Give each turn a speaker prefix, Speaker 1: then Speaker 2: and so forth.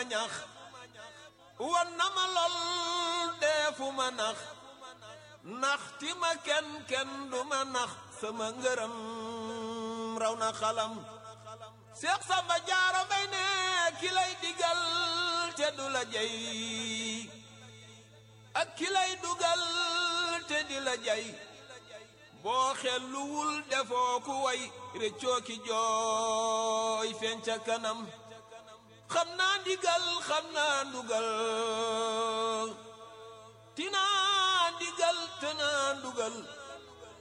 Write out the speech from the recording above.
Speaker 1: ñax wan na ma lool deefu ma nax nax ti ma kenn kenn du ma nax sama ngërëm raw na xalam Seex Samba Jaara Mbay ne ki lay digal te du la jey ak ki lay dugal te di la jey boo xelluwul defoo ku way réccoo ki jooy feeñ ca kanam xam naa ndigal xam naa ndugal tinaa ndigal te naa ndugal